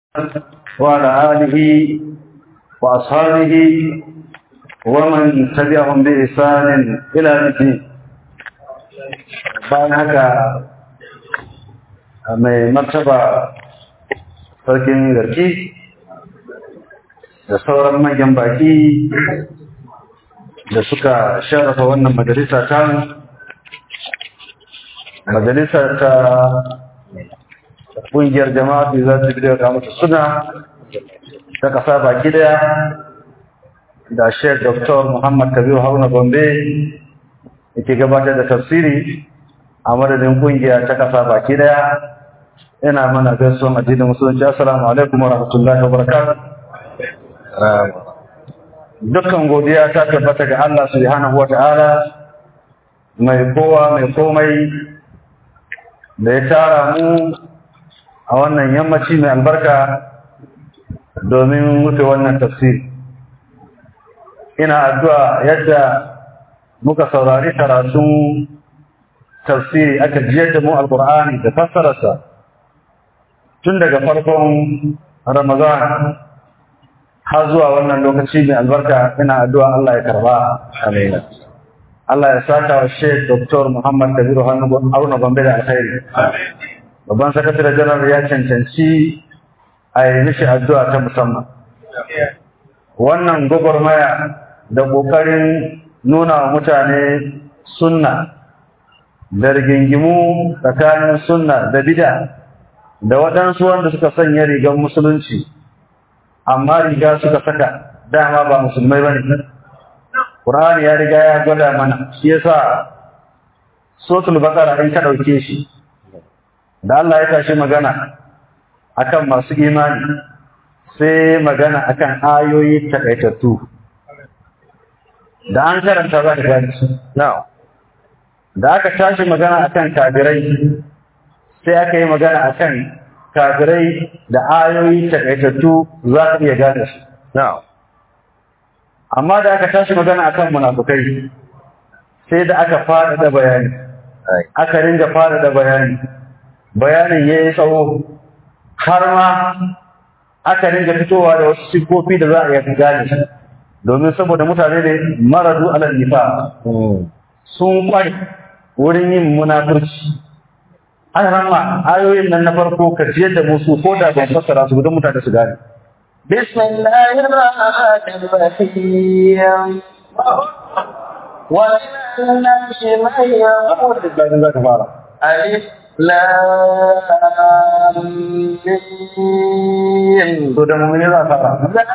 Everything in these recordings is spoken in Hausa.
وعلى آله وأصحابه ومن تبعهم بإحسان إلى الدين bayan haka mai martaba sarkin garki da sauran manyan baki da suka sharafa wannan majalisa ta majalisa ta ƙungiyar jama'a da za ta bidiyar kamata suna ta ƙasa baki daya da Sheikh Dr. Muhammad Kabiru Haruna Gombe yake gabatar da tafsiri a madadin kungiya ta kasa baki daya ina mana gaisuwan addinin musulunci assalamu alaikum wa rahmatullahi wa barakatuh dukkan godiya ta tabbata ga Allah subhanahu wa ta'ala mai kowa mai komai da ya tara mu a wannan yammaci mai albarka domin wuce wannan tafsiri ina addu'a yadda muka saurari karatun tafsiri aka jiyar da mu alkur'ani da fassararsa tun daga farkon ramadan har zuwa wannan lokaci mai albarka ina addu'a Allah ya karba amin Allah ya saka wa Sheikh Dr. Muhammad Kabiru Haruna Gombe da alkhairi babban sakatare janar ya cancanci a yi mishi addu'a ta musamman wannan gwagwarmaya da ƙoƙarin nuna wa mutane sunna da rigingimu tsakanin sunna da bida da waɗansu wanda suka sanya rigar musulunci amma riga suka saka dama ba musulmai ba ne ƙur'ani ya riga ya gwada mana shi yasa sotul bakara in ka ɗauke shi da Allah ya tashi magana akan masu imani sai magana akan ayoyi takaitattu da an karanta za ka gani su. Da aka tashi magana akan kafirai sai aka yi magana akan kafirai da ayoyi takaitattu za ka iya gane su. Amma da aka tashi magana akan munafukai sai da aka faɗaɗa bayani. Aka ringa faɗaɗa bayani. Bayanin ya yi tsawo har ma aka ringa fitowa da wasu siffofi da za a iya gane su. domin saboda mutane ne maradu alal nifa sun kwai wurin yin munafurci an rama ayoyin nan na farko ka ciyar da musu ko da ban fassara su don mutane su gane بسم الله الرحمن الرحيم ومن الناس من يقول ألف لام ميم to da mu'mini za fara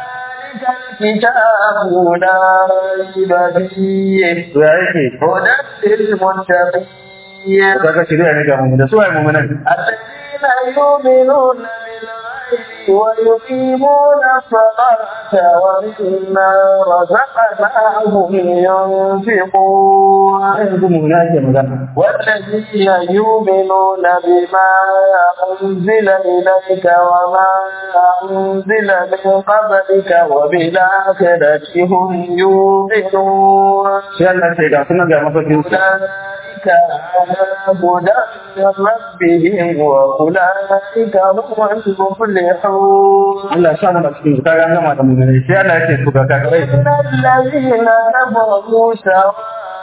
الكتاب لا ريب فيه to ya yake هدى للمتقين kaga shirya ne ga mu'mini su ai mu'minan الذين يؤمنون بالغيب ويقيمون الصلاة ومما رزقناهم ينفقون yanzu mu'mini ake magana والذين يؤمنون بما أنزل إليك وما أنزل من قبلك وبالآخرة هم يوقنون sai Allah ce ga sunan ga mafakin su أولئك على هدى من ربهم وأولئك هم المفلحون Allah ya sa mu da cikin su kaga an gama da mu'mini sai Allah yake su ga kafirai إن الذين كفروا سواء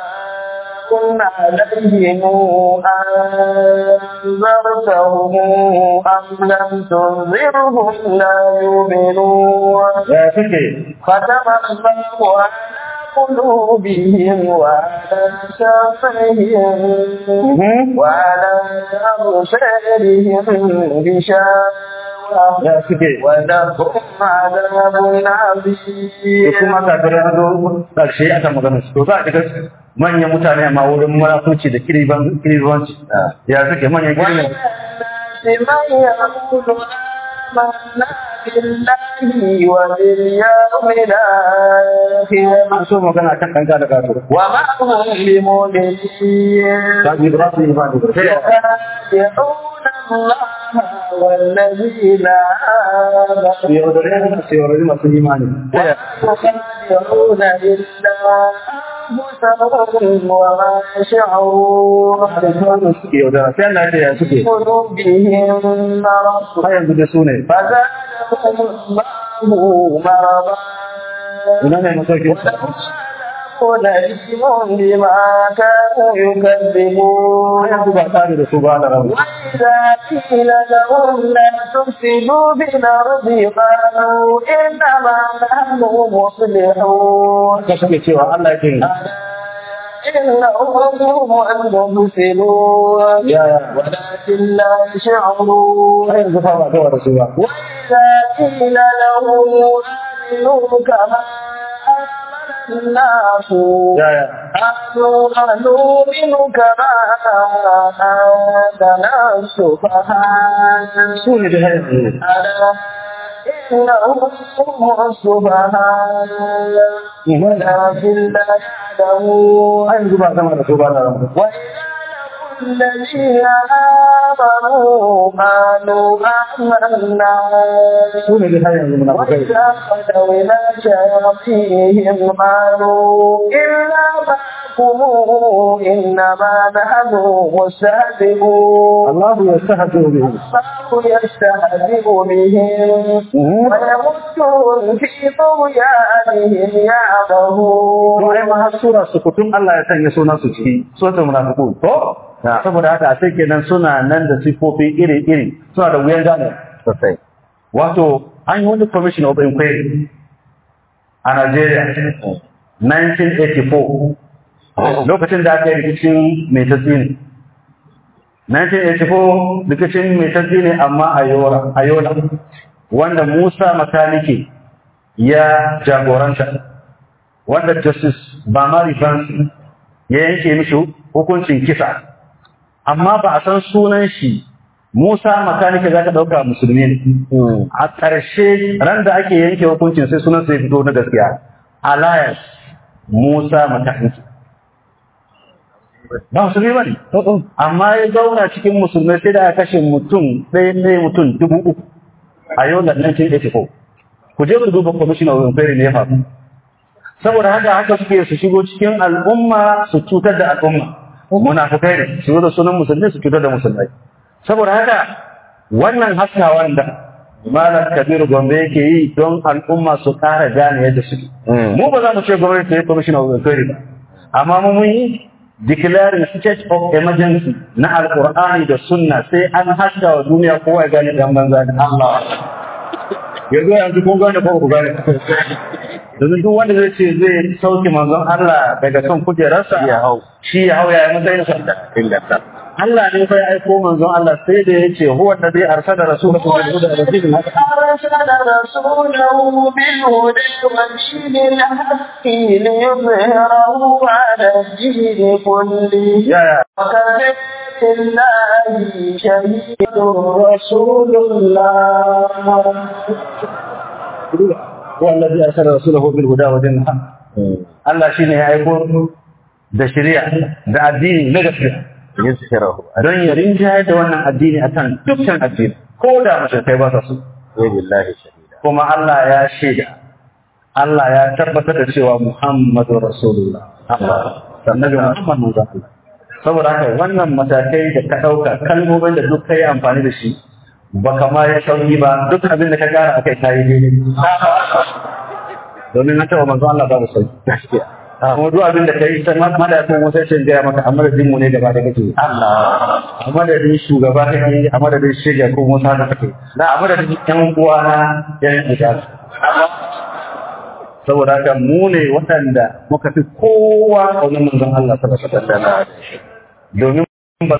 عليهم أنذرتهم أم لم تنذرهم لا يؤمنون ya suke ختم الله على قلوبهم وعلى سمعهم وعلى أبصارهم غشاوة ya suke ولهم عذاب عظيم da kuma kafirai na zo ƙarshe aka magana su to za a shiga manyan mutane amma wurin munafunci da kiribanci ya suke manyan kiribanci من يقول آمنا بالله وباليوم الآخر an so magana kan ɗanka da kato وما هم بمؤمنين ta ji ba su yi ba da sai يخادعون الله والذين آمنوا su yaudare su su yaudare masu imani يخادعون إلا أنفسهم وما يشعرون da sauran suke yaudara sai Allah ya ce ya suke قلوبهم مرض har yanzu da su ne فزادهم الله مرضا ina ne masauki ولهم نجم بما كانوا har يكذبون yanzu ba tare da su ba da rabu وإذا قيل لهم لا تفسدوا بالأرض قالوا إنما نحن مصلحون haka suke cewa Allah ya ce إنهم هم المفسدون ya ya ولكن لا يشعرون har yanzu fa ba gawa da su ba وإذا قيل لهم آمنوا كما آمن الناس ya ya قالوا أنؤمن كما آمن السفهاء su ne da har yanzu ألا إنهم هم السفهاء ولكن لا يعلمون har yanzu ba gama da su ba da rabu وإذا لقوا الذين آمنوا قالوا آمنا su ne da har yanzu munafukai وإذا خلوا إلى شياطينهم قالوا إنا معكم إنما نحن مستهزئون Allah ya sahatu bihi الله يستهزئ بهم ويمدهم في طغيانهم to يعمهون ai ma har sura su kutum Allah ya sanya sunan su ciki suratul munafiqun to saboda haka a sai kenan suna nan da sifofi iri iri suna da wuyan gane sosai wato an yi wani commission of inquiry a Nigeria 1984 lokacin da aka yi rikicin mai tasiri 1984 rikicin mai tasiri amma a yola a yola wanda Musa makaniki ya jagoranta wanda justice Bamari Vance ya yanke mishi hukuncin kisa amma ba a san sunan shi Musa makaniki za ka ɗauka musulmi ne a ƙarshe ran da ake yanke hukuncin sai sunan sai fito na gaskiya Alliance Musa makaniki ba musulmi ba ne amma ya zauna cikin musulmai sai da aka kashe mutum ɗaya ɗaya mutum dubu uku a yau da 1984 ku je ku duba commission of inquiry ne ya faru saboda haka haka suke su shigo cikin al'umma su cutar da al'umma munafukai ne su zo da sunan musulmi su cutar da musulmai saboda haka wannan haskawan da malam kabiru gombe yake yi don al'umma su ƙara gane yadda suke mu ba za mu ce gwamnati ta yi commission of inquiry ba amma mu mun yi declaring state of emergency na alkur'ani da sunna sai an haska wa duniya kowa ya gane dan banza da Allah yanzu yanzu kun gane ko ku gane domin duk wanda zai ce zai sauke manzon Allah daga kan kujerarsa ya hau shi ya hau ya yi matsayin sa Allah ne fa ya aiko manzon Allah sai da ya ce huwa alladhi arsala rasulahu bil huda wa dinil haqq أرسل رسوله بالهدى ودين الحق ليظهره على الدين كله ya ya وكفى بالله شهيد رسول الله huwa alladhi arsala rasulahu bil huda wa dinil haqq Allah shine ya aiko da shari'a da addini na gaskiya yuzhirahu don ya rinjaye da wannan addini akan dukkan addini ko da mashirkai ba sa so wa billahi shahida kuma Allah ya shaida Allah ya tabbatar da cewa Muhammadu Rasulullah Allah annabi Muhammad manzon Allah saboda haka wannan matakai da ka dauka kalmomin da duk kai amfani da shi ba kama ya sauki ba duk abin da ka gara akai kai daidai domin na taɓa manzon Allah babu sauki gaskiya kuma duk abin da kai sai ma da kuma sai ce gaya maka amma da mu ne gaba da kake Allah a madadin shugaba kake a madadin shiga ko musa da kake na a madadin yan uwa na yan ijaz saboda haka mu ne waɗanda muka fi kowa a wajen manzon Allah sallallahu alaihi wasallam domin ba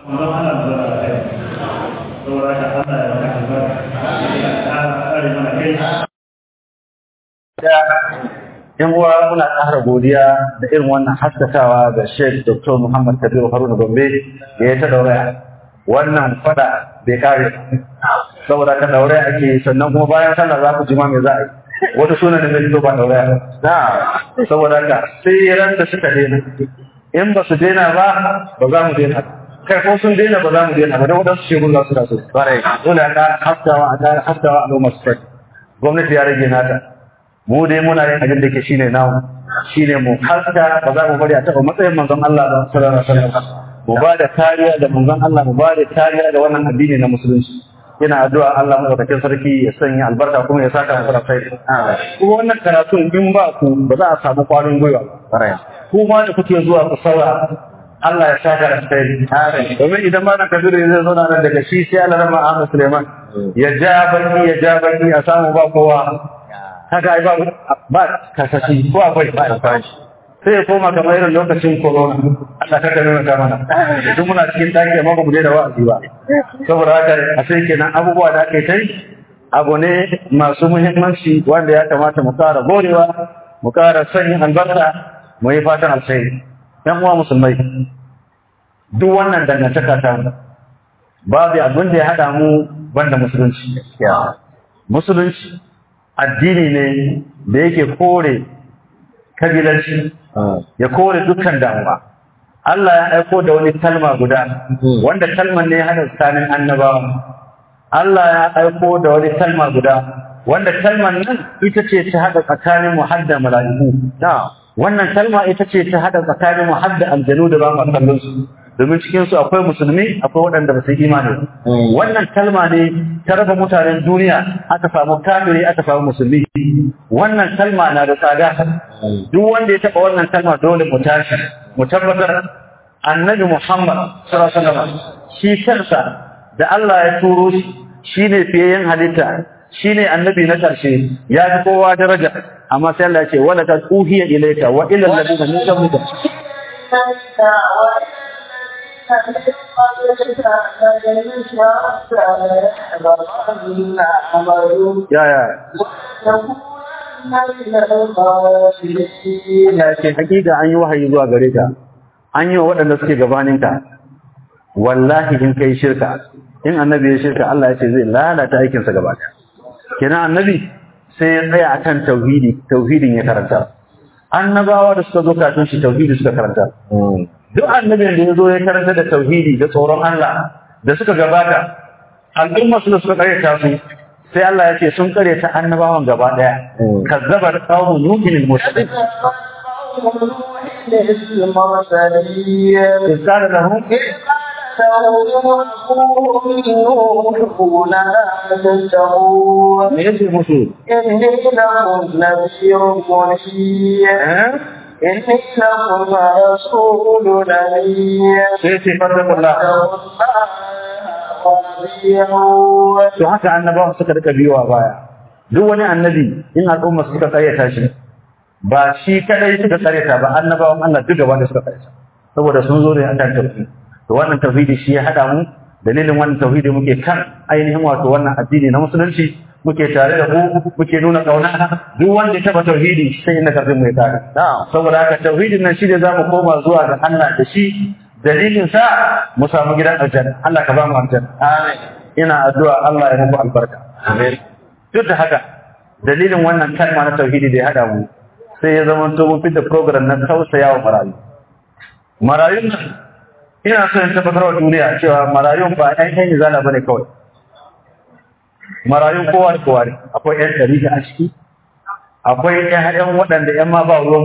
yan uwa muna ƙara godiya da irin wannan haskakawa ga Sheikh Dr. Muhammad Kabiru Haruna Gombe da ya ta dauraya wannan fada bai kare saboda ka dauraya ake yi, sannan kuma bayan sallah za ku jima me za a yi wata suna da zai fito ba dauraya na saboda ka sai ran da suka daina in ba su daina ba ba za mu daina kai ko sun daina ba za mu daina ba don wadansu shehun za su rasu dole a ƙara haskawa a ƙara haskawa a noma su gwamnati ya rage nata mu dai muna yin abin da ke shine namu shine mu haska ba za mu bari a taɓa matsayin manzon Allah ba sallallahu alaihi wasallam mu ba da kariya da manzon Allah mu ba da kariya da wannan addini na musulunci ina addu'a Allah madaukakin sarki ya sanya albarka kuma ya saka mu sai kuma wannan karatun in ba ku ba za a samu kwarin gwiwa ba kuma da kuke zuwa ku saura Allah ya saka da sai domin idan ma na kabiru zai zo nan daga shi sai Allah rama Ahmad Suleiman ya ja baki ya ja baki a samu ba kowa haka ai ba ba kasashi ko akwai ba sai ya koma kamar irin lokacin corona Allah ka kame mata mana duk muna cikin daki amma ba mu da wa'azi ba saboda haka a sai kenan abubuwa da ake kai abu ne masu muhimmanci wanda ya kamata mu kara gorewa mu kara sanya albarka mu yi fatan alkhairi ‘yan uwa musulmai, duk wannan dangantaka ta mu, babu abin da ya haɗa mu banda musulunci. Musulunci addini ne da yake kore kabilanci, ya kore dukkan damuwa. Allah ya aiko da wani kalma guda, wanda kalman ne ya haɗa tsakanin annabawa. Allah ya aiko da wani kalma guda, wanda kalman nan ita ce ta haɗa tsakanin mu har da mala'iku. wannan kalma ita ce ta hada tsakanin mu hadda aljanu da ba mu kallon su domin cikin su akwai musulmi akwai waɗanda ba su yi imani wannan kalma ne ta raba mutanen duniya aka samu kafiri aka samu musulmi wannan kalma na da tsada duk wanda ya taba wannan kalma dole mu tashi mu tabbatar annabi Muhammad sallallahu alaihi wasallam shi kansa da Allah ya turo shi shine fiyayen halitta shine annabi na ƙarshe ya fi kowa daraja amma sai Allah ya ce wala kad uhiya ilayka wa ila alladhina min qablika ya ya ya ce hakika an yi wahayi zuwa gare ka an yi wa waɗanda suke gabaninka wallahi in kai shirka in annabi ya shirka Allah ya ce zai lalata aikinsa gaba ɗaya kenan annabi sai ya tsaya akan tauhidi tauhidin ya karanta annabawa da suka zo kafin shi tauhidi suka karanta duk annabin da ya zo ya karanta da tauhidi da tsoron Allah da suka gabata al'umma su da suka karyata su sai Allah ya ce sun karyata annabawan gaba daya kazzabar qaumun nuhin al-mursalin قال لهم me yace musu إني لكم نذير مبين إني لكم رسول أمين sai ce fattakullah to haka annabawan suka rika biyo a baya duk wani annabi in al'umma suka karyata shi ba shi kadai suka karyata ba annabawan Allah duk gaba da suka karyata saboda sun zo ne akan tauhidi to wannan tauhidi shi ya hada mu dalilin wannan tauhidi muke kan ainihin wato wannan addini na musulunci muke tare da ku muke nuna kauna duk wanda ya taba tauhidi sai inda kafin mu ya tare saboda haka tauhidin nan shi ne zamu koma zuwa ga Allah da shi dalilin sa mu samu gidan aljanna Allah ka ba mu aljanna amin ina addu'a Allah ya muku albarka amin duk da haka dalilin wannan kalma na tauhidi da ya hada mu sai ya zama to mun fitar program na tausayawa marayu marayun nan ina so in tabbatar wa duniya cewa marayun ba ɗan ɗan izala bane kawai marayun kowa da kowa ne akwai ƴan ɗari a ciki akwai ƴan waɗanda ƴan ma ba ruwan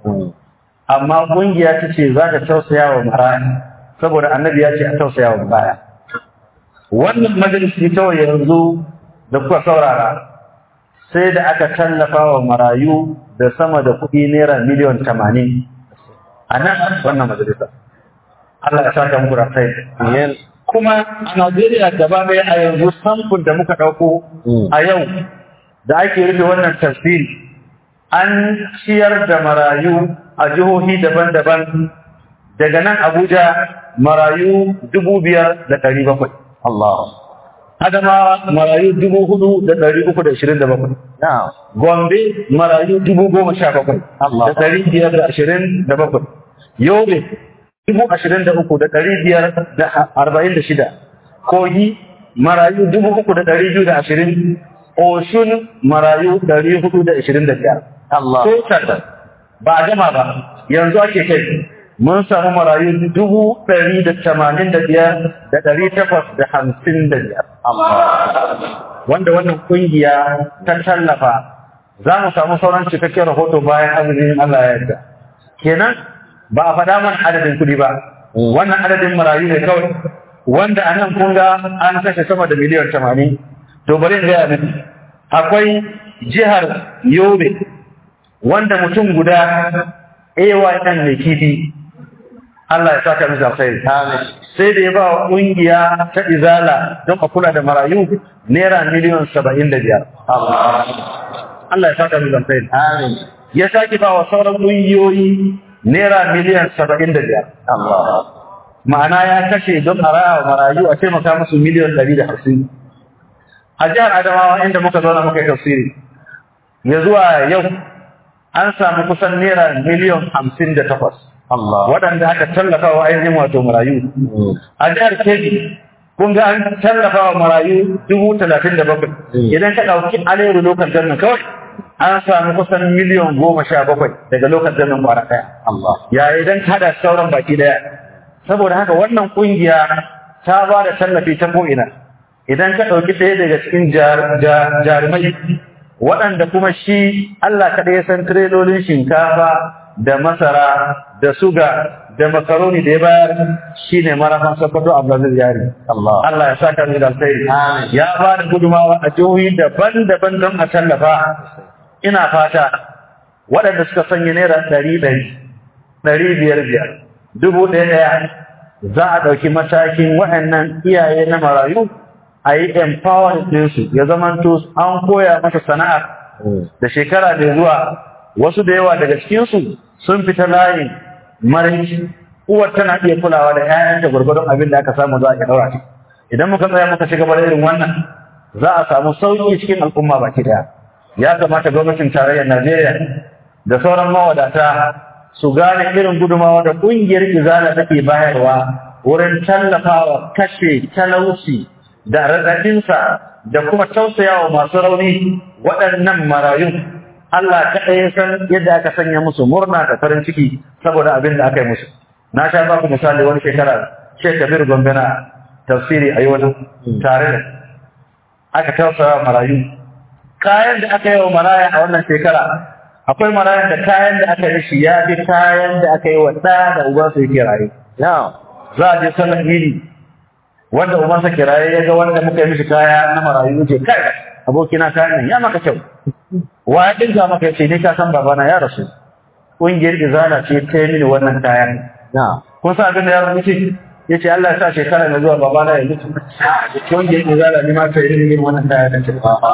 amma ƙungiya ta ce za ta tausaya wa maraya saboda annabi ya ce a tausaya wa maraya wannan majalisi kawai yanzu da kuka saurara sai da aka tallafa wa marayu da sama da kuɗi naira miliyan tamanin a nan wannan majalisa Allah ya saka muku da sai kuma a Najeriya gaba ɗaya a yanzu samfur da muka ɗauko a yau da ake rufe wannan tafsiri an ciyar da marayu a jihohi daban-daban daga nan Abuja marayu dubu biyar da ɗari bakwai. Allah. Adamawa marayu dubu hudu da ɗari uku da ashirin da bakwai. Gombe marayu dubu goma sha bakwai da ɗari biyar da ashirin da bakwai. Yobe dubu ashirin da uku da ɗari biyar da arba'in da shida. Kogi marayu dubu uku da ɗari biyu da ashirin. Oshun marayu ɗari hudu da ashirin da biyar. Allah. Total ba a gama ba yanzu ake kai mun samu marayu dubu ɗari da tamanin da biyar da ɗari takwas da hamsin da biyar. Wanda wannan ƙungiya ta tallafa za mu samu sauran cikakken rahoto bayan azumin Allah ya yarda kenan ba a faɗa mana adadin kuɗi ba wannan adadin marayu ne kawai wanda a nan kun ga an kashe sama da miliyan tamanin to bari in gaya miki akwai jihar yobe wanda mutum guda AYN mai kifi Allah ya saka masa alkhairi sai da ya ba wa ƙungiya ta izala don a kula da marayu naira miliyan saba'in da biyar Allah ya saka masa alkhairi ya sake ba wa sauran ƙungiyoyi naira miliyan saba'in da biyar ma'ana ya kashe don a raya wa marayu a taimaka musu miliyan ɗari da hamsin a jihar adamawa inda muka zauna muka yi tafsiri ya zuwa yau an samu kusan naira miliyan hamsin da takwas waɗanda aka tallafa wa ainihin wato marayu a jihar kebbi kun ga an tallafa wa marayu dubu talatin da bakwai idan ka ɗauki aleru lokal gannan kawai an samu kusan miliyan goma sha bakwai daga lokal gannan kwara ɗaya ya idan ka haɗa sauran baki ɗaya saboda haka wannan ƙungiya ta ba da tallafi ta ko'ina idan ka ɗauki ɗaya daga cikin jarumai waɗanda kuma shi Allah kaɗai ya san tirelolin shinkafa da masara da suga da makaroni da ya bayar shi ne marafan sokoto abdulaziz yari Allah ya sa ka da alkhairi ya ba da gudumawa a jihohi daban-daban don a tallafa ina fata waɗanda suka sanya naira ɗari ɗari ɗari biyar biyar dubu ɗaya ɗaya za a ɗauki matakin waɗannan iyaye na marayu a yi empowering ɗinsu ya zamanto an koya masa sana'a da shekara da zuwa wasu da yawa daga cikinsu sun fita layin marinci uwar tana iya kulawa da 'ya'yanta gwargwadon abin da aka samu za a iya ɗaura shi idan muka tsaya muka ci gaba da irin wannan za a samu sauƙi cikin al'umma baki ɗaya ya kamata gwamnatin tarayyar najeriya da sauran mawadata su gane irin gudumawa da ƙungiyar izala take bayarwa wurin tallafawa kashe talauci da raɗaɗinsa da kuma tausayawa masu rauni waɗannan marayun Allah kaɗai ya san yadda aka sanya musu murna da farin ciki saboda abin da aka yi musu. Na sha ba ku misali wani shekara Sheikh Kabir Gombe na tafsiri a yau tare da aka tausaya marayu. Kayan da aka yi wa maraya a wannan shekara akwai marayan da kayan da aka yi shi ya fi kayan da aka yi wa ɗaya da ubansa yake raye. Za a je sallan idi wanda ubansa kiraye ya ga wanda muka yi mishi kaya na marayu ce kai abokina kayan nan ya maka kyau wa ya dinka maka yace ne ka san babana ya rasu kungiyar izala ce ta yi mini wannan kayan kun san abin da ya rubuce yace Allah ya sa shekara na zuwa babana ya mutu kungiyar izala ne ma ta yi mini wannan kayan da ce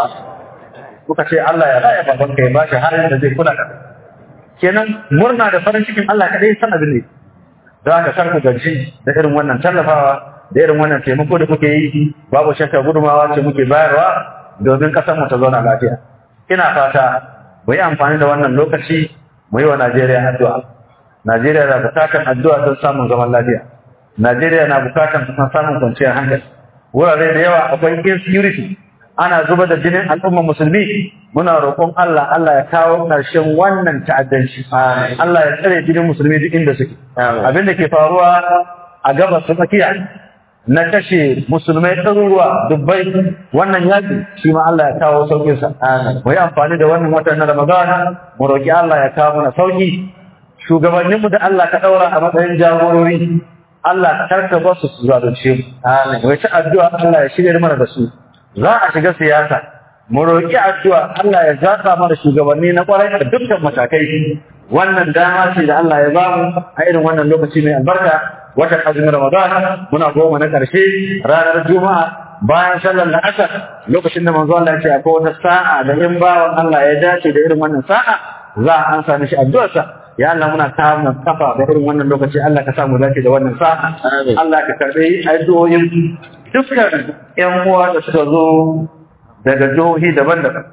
kuka ce Allah ya raya baban ka ya ba shi har da zai kula da kenan murna da farin cikin Allah kadai san abin ne don haka kar ku gaji da irin wannan tallafawa da irin wannan taimako da muke yi babu shakka gudumawa ce muke bayarwa domin kasar mu ta zauna lafiya ina fata mu yi amfani da wannan lokaci mu yi wa Najeriya addu'a Najeriya na bukatan addu'a don samun zaman lafiya Najeriya na bukatan samun kwanciyar hankali wurare da yawa akwai insecurity ana zuba da jinin al'ummar musulmi muna roƙon Allah Allah ya kawo ƙarshen wannan ta'addanci Allah ya tsare jinin musulmi duk inda suke abin da ke faruwa a gabas ta tsakiya na kashe musulmai ɗaruruwa dubbai wannan yaƙi shi ma Allah ya kawo sauƙinsa. Mu yi amfani da wannan watan na Ramadan mu roƙi Allah ya kawo mana sauƙi. Shugabanninmu da Allah ka ɗaura a matsayin jagorori Allah karka ba su su zalunce mu. Mu yi ta addu'a Allah ya shirya mana da su. Za a shiga siyasa. Mu roƙi addu'a Allah ya zaɓa mana shugabanni na ƙwarai a dukkan matakai. Wannan dama ce da Allah ya bamu a irin wannan lokaci mai albarka watan azumin Ramadan muna goma na ƙarshe ranar Juma'a bayan sallar la'asar lokacin da manzo Allah ya ce akwai wata sa'a da in bawan Allah ya dace da irin wannan sa'a za a ansa mishi addu'arsa ya Allah muna kama kafa da irin wannan lokaci Allah ka samu dace da wannan sa'a Allah ka karbi addu'o'in dukkan ƴan uwa da suka zo daga jihohi daban-daban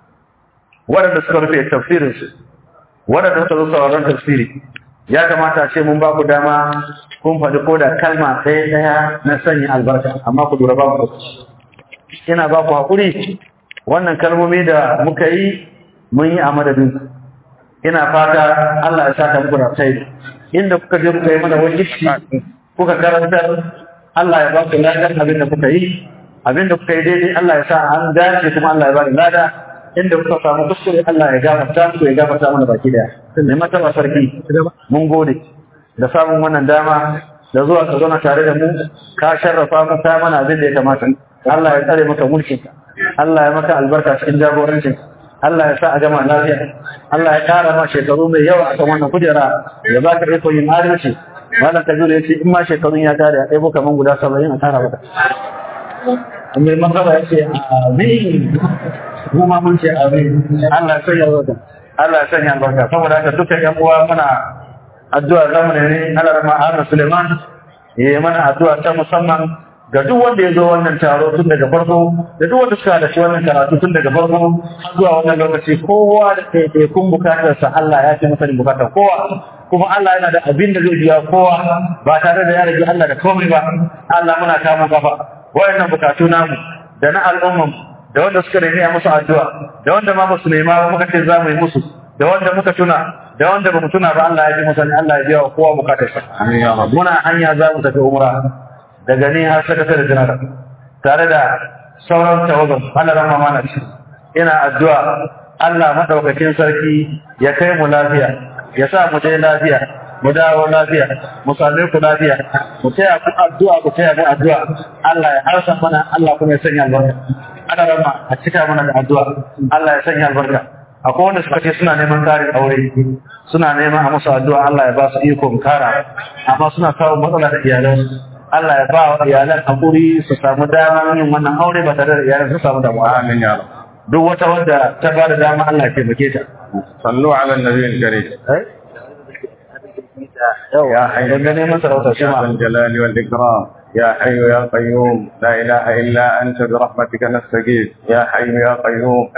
waɗanda suka rufe tafsirinsu waɗanda suka zo sauraron tafsiri ya kamata ce mun ba ku dama kun faɗi ko da kalma ɗaya ɗaya na sanya albarka amma ku lura ba ku ina ba ku haƙuri wannan kalmomi da muka yi mun yi a madadin ina fata Allah ya saka muku da sai inda kuka je kuka yi mana wani ishi kuka karantar Allah ya ba ku ladan abin da kuka yi abin da kuka yi daidai Allah ya sa an dace kuma Allah ya ba ni lada inda kuka samu kuskure Allah ya gafarta ku ya gafarta mana baki daya ne mata ba sarki mun gode da samun wannan dama da zuwa ka zauna tare da mu ka sharrafa mu ka mana abin da ya kamata Allah ya tsare maka mulkin Allah ya maka albarka cikin jagorancin Allah ya sa a gama lafiya Allah ya kara ma shekaru mai yawa a kan wannan kujera ya baka iko yin adalci malam kabiru ya ce in ma shekarun ya kare a ɗaya kaman guda saba'in a tara maka mai masara ya ce amin mu ma mun ce amin Allah ya sanya albarka Allah ya sanya albarka saboda haka dukkan yan uwa muna addu'a zamu ne Allah rahma Ahmad Suleiman yayi mana addu'a ta musamman ga duk wanda ya zo wannan taro tun daga farko da duk wanda suka halarci wannan karatu tun daga farko har zuwa wannan lokaci kowa da ɗaiɗaikun bukatarsa Allah ya ce masa bukatar kowa kuma Allah yana da abin da zai biya kowa ba tare da ya rage Allah da komai ba Allah muna kama kafa wayannan bukatu namu da na al'umman da wanda suka nemi a musu addu'a da wanda ma ba su nema ba muka ce za mu yi musu da wanda muka tuna da wanda ba mu tuna ba Allah ya ji musa Allah ya biya wa kowa bukatarsa muna hanya za mu tafi umra daga ni har sakatare janar tare da sauran tawagan halaran mamana ce ina addu'a Allah madaukakin sarki ya kai mu lafiya ya sa mu je lafiya mu dawo lafiya mu same ku lafiya mu taya ku addu'a ku taya mu addu'a Allah ya harsa mana Allah kuma ya sanya albarka ana rama a cika mana da addu'a Allah ya sanya albarka akwai wanda suka ce suna neman karin aure suna neman a musu addu'a Allah ya ba su ikon kara amma suna samun matsala da iyalansu Allah ya ba wa iyalan hakuri su samu damar yin wannan aure ba tare da iyalan su samu damuwa. Amin ya Rabb. Duk wata wadda ta ba da dama Allah ya taimake ta. Sallu ala nabiyil karim. Yawa, idan ga neman sarauta shi ma. يا ذا الجلال والإكرام يا حي يا قيوم لا إله إلا أنت برحمتك نستغيث يا حي يا قيوم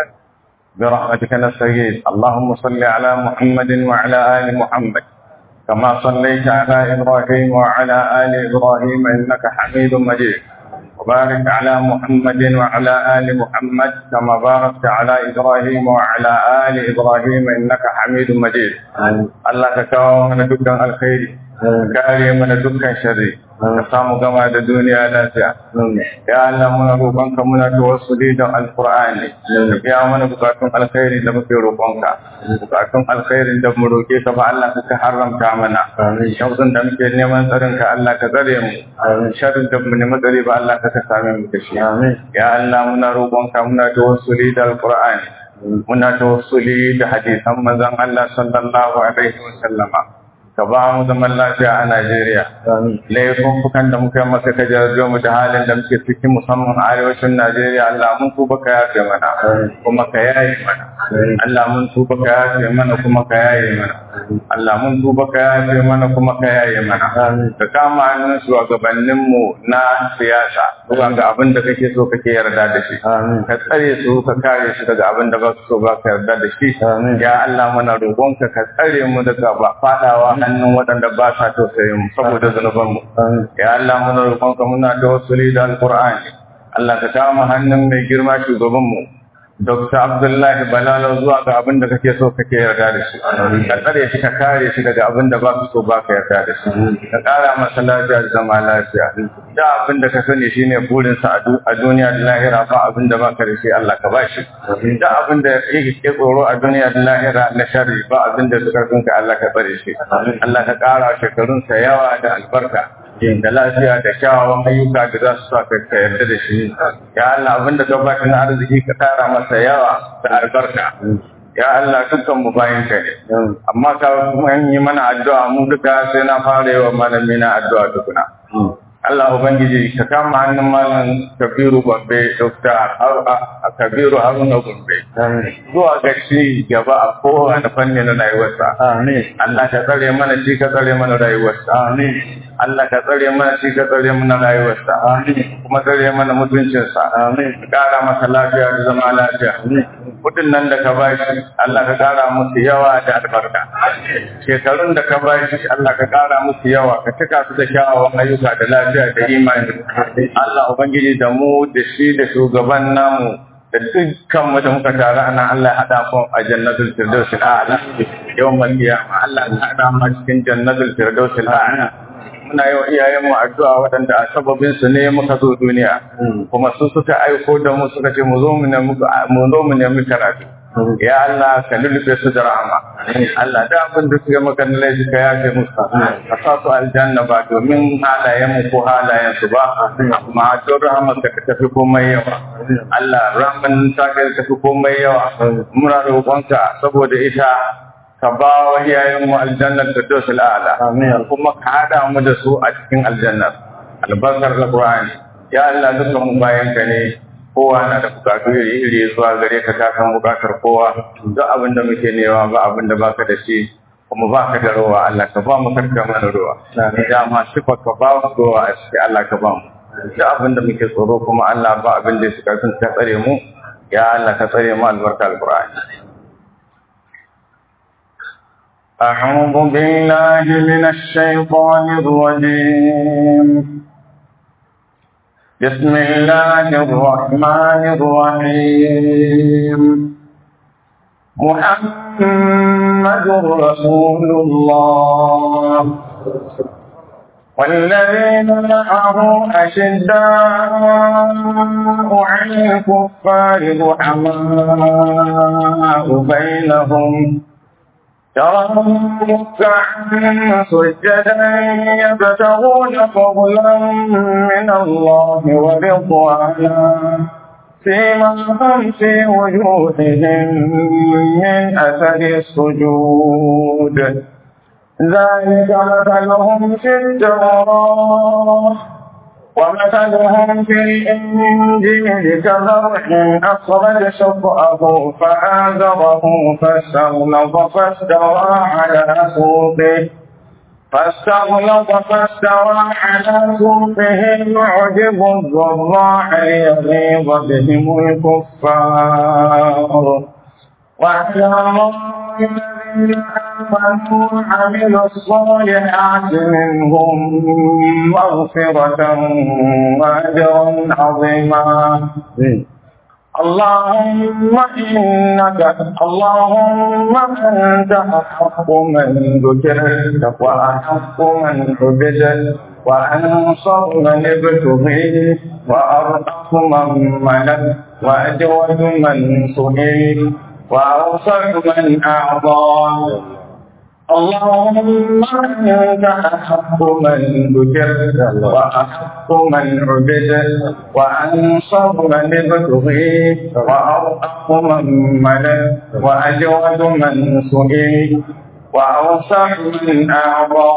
برحمتك نستغيث اللهم صل على محمد وعلى آل محمد كما صليت على إبراهيم وعلى آل إبراهيم إنك حميد مجيد وبارك على محمد وعلى آل محمد كما باركت على إبراهيم وعلى آل إبراهيم إنك حميد مجيد الله تكاو من دكان الخير كاري من دكان شر كسامو كما da duniya lafiya ya Allah muna roƙonka muna tawassuli da alqur'ani ya mana bukatun alkhairi da muke roƙonka bukatun alkhairin da mu roƙe ka ba Allah ka haramta mana shauƙin da muke neman tsarin ka Allah ka tsare mu sharrin da mu neman tsare ba Allah ka same mu da shi ya Allah muna roƙonka muna tawassuli da alqur'ani muna tawassuli da hadisan manzon Allah sallallahu alaihi wasallama ka ba mu zaman lafiya a Najeriya. Laifuffukan da muka maka ka jarjo mu da halin da muke cikin musamman a arewacin Najeriya Allah mun tuba ka yafe mana kuma ka yaye mana. Allah mun tuba ka yafe mana kuma ka yaye mana. Allah mun tuba ka yafe mana kuma ka yaye mana. Ka kama hannun shugabannin mu na siyasa zuwa ga abin da kake so kake yarda da shi. Ka tsare su ka kare su daga abin da ba su so ba ka yarda da shi. Ya Allah muna roƙonka ka tsare mu daga faɗawa hannun waɗanda ba sa tausayin mu saboda zunubanmu. Ya Allah muna roƙonka muna tawassuli da Alƙur'ani. Allah ka kama hannun mai girma shugabanmu. Dr. Abdullahi Balalo zuwa ga abin da kake so kake yarda da shi. Ka tsare shi ka kare shi daga abin da ba su so ba ka yarda da shi. Ka ƙara masa lafiya da zama lafiya. Da abin da ka sani shine burinsa a duniya da lahira ba abin da ba ka da shi Allah ka ba shi. Da abin da yake ke tsoro a duniya da lahira na sharri ba abin da suka ka Allah ka tsare shi. Allah ka ƙara shekarunsa yawa da albarka. da lafiya da kyawawan ayyuka da za su sa ka yarda da shi ya Allah abinda ka ba na arziki ka tara masa yawa da albarka ya Allah dukkan mu bayan ka ne amma ka kuma yi mana addu'a mu duka sai na fara yi wa malami na addu'a tukuna Allah Ubangiji ka kama hannun malam Kabiru Gombe Dr. Kabiru Haruna Gombe zuwa ga shi gaba a kowane fanni na rayuwarsa. Allah ka tsare mana shi ka tsare mana rayuwarsa. Allah ka tsare mana shi ka tsare mana rayuwarsa. Kuma tsare mana mutuncinsa. Ka kara masa lafiya da zama lafiya. Kudin nan da ka ba shi Allah ka kara musu yawa da albarka. Shekarun da ka ba shi Allah ka kara musu yawa ka cika su da kyawawan ayyuka da lafiya da imani. Allah Ubangiji da mu da shi da shugaban namu da dukkan mu da muka taru ana Allah ya hada mu a jannatul firdaus a'la yawmal qiyamah Allah ya hada mu cikin jannatul firdaus a'la muna yi wa iyayenmu addu'a waɗanda a sababin su ne muka zo duniya kuma su suka aiko da mu suka ce mu zo mu nemi mu zo mu nemi karatu ya Allah ka lullufe su da rahama Allah da abin da suka maka na laifi ka yafe musu ka sa su aljanna ba domin halayen mu ko halayen su ba amma don rahama ka ka tafi komai yawa Allah rahman ta ka tafi komai yawa muna roƙonka saboda ita ka ba wa iyayenmu aljannar da dosul ala kuma ka hada mu da su a cikin aljannar albarkar alqur'ani ya Allah dukkan mu bayan ka ne kowa na da bukatu iri iri zuwa gare ka ka san bukatar kowa duk abin da muke nema ba abin da baka da shi kuma baka da rowa Allah ka ba mu karka mana rowa ya ma sifa ka ba mu rowa a cikin Allah ka ba mu duk abin da muke tsoro kuma Allah ba abin da suka sun ka tsare mu ya Allah ka tsare mu albarka alqur'ani أعوذ بالله من الشيطان الرجيم بسم الله الرحمن الرحيم محمد رسول الله والذين معه أشداء على الكفار رحماء بينهم تراهم ركعا سجدا يبتغون فضلا من الله ورضوانا فيما هم في وجوههم من أثر السجود ذلك مثلهم في التوراة ومثلهم في الإنجيل كزرع أخرج شطأه فآزره فاستغلظ فاستوى على سوقه فاستغلظ فاستوى على سوقه يعجب الضراع ليغيظ بهم الكفار واعلم الذين آمنوا وعملوا الصالحات منهم مغفرة وأجرا عظيما اللهم إنك اللهم أنت أحق من ذكرت وأحق من عبدت وأنصر من ابتغيت وأرحم من ملك وأجود من سئل وأوسع من أعطى اللهم أنت أحق من ذكرت وأحق من عبدت وأنصر من ابتغيت وأرحق من ملك وأجود من سئل وأوسع من أعطى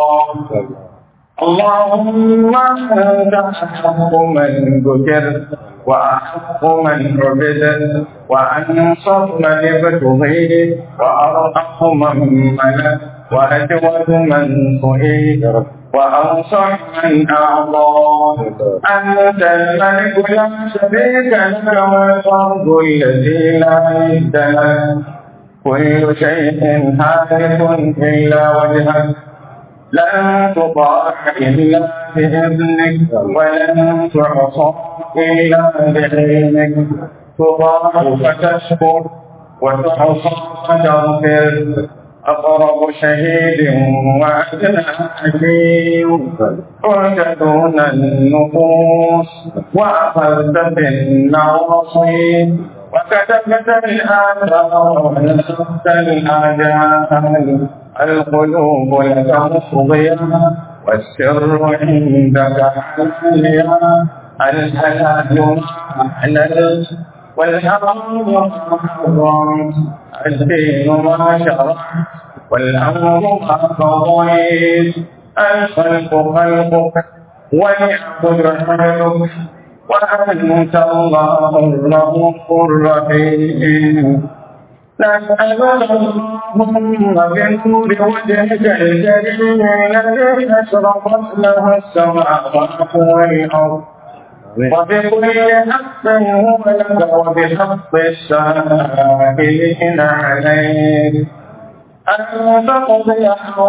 اللهم أنت أحق من ذكرت وأحق من عبدت وأنصر من ابتغيت وأرحق من ملك وأجود من سئل وأوسع من أعطى أنت الملك لا شريك لك والفرد الذي لا ند لك كل شيء هالك إلا وجهك لن تطاع إلا بإذنك ولن تعصى إلا بعلمك تطاع فتشكر وتعصى فتغفر أقرب شهيد وأدنى حكيم كنت دون النفوس وأخذت بالنواصي وكتبت الآثار ونسخت الآجال القلوب لك مفضية والسر عندك حاليا الحلال أحلل والحرام حرام الدين ما شرع والأمر ما قضيت الخلق خلقك والعبد عملك وأنت الله الرؤوف الرحيم نسأل اللهم بنور وجهك الكريم الذي أشرقت له السماوات والأرض وبكل حق هو لك وبحق السائلين عليك أن تقضي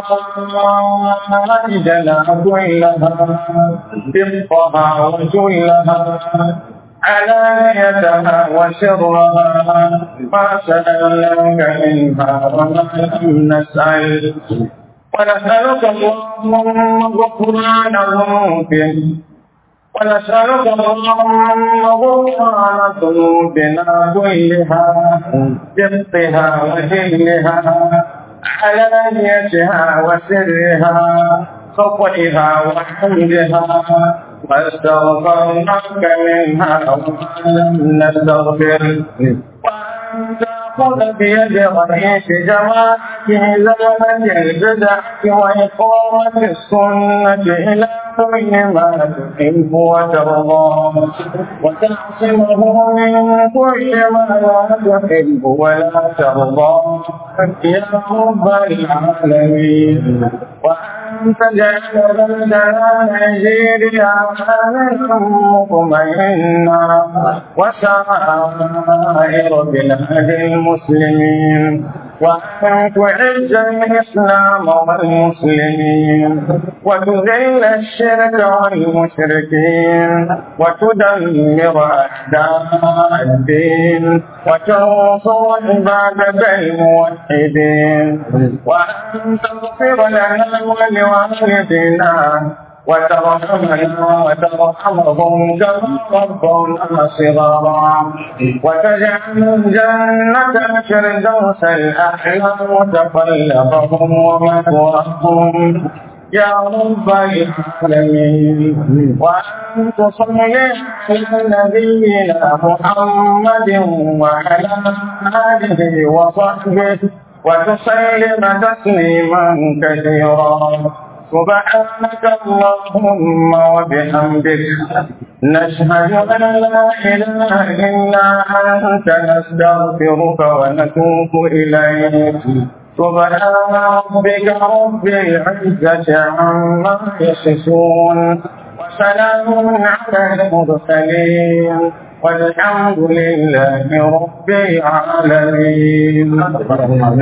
حوائجنا كلها دقها وجلها علانيتها وسرها ما سألناك منها وما لم نسأل ونسألك اللهم غفران ذنوبنا ونسألك اللهم غفران ذنوبنا كلها دقها وجلها علانيتها وسرها خطئها وحمدها واستغفرناك منها وما لم نستغفر وأن تأخذ بيد رئيس جماعة إزالة البدع وإقامة السنة إلى كل ما تحب وترضى وتعصمه من كل ما لا تحب ولا ترضى يا رب العالمين وأن تجعل بلدنا نيجيريا آمنا مطمئنا وسائر بلاد المسلمين وأن تعز الإسلام والمسلمين وتذل الشرك والمشركين وتدمر أعداء الدين وتنصر عبادك الموحدين وأن تغفر لنا ولوالدنا وترحمنا وترحمهم كما ربنا صغارا وتجعل الجنة الفردوس الأحلى متقلبهم ومثواهم يا رب العالمين وأن تصلي على نبينا محمد وعلى آله وصحبه وتسلم تسليما كثيرا سبحانك اللهم وبحمدك نشهد أن لا إله إلا أنت نستغفرك ونتوب إليك سبحان ربك رب العزة عما يصفون وسلام على المرسلين والحمد لله رب العالمين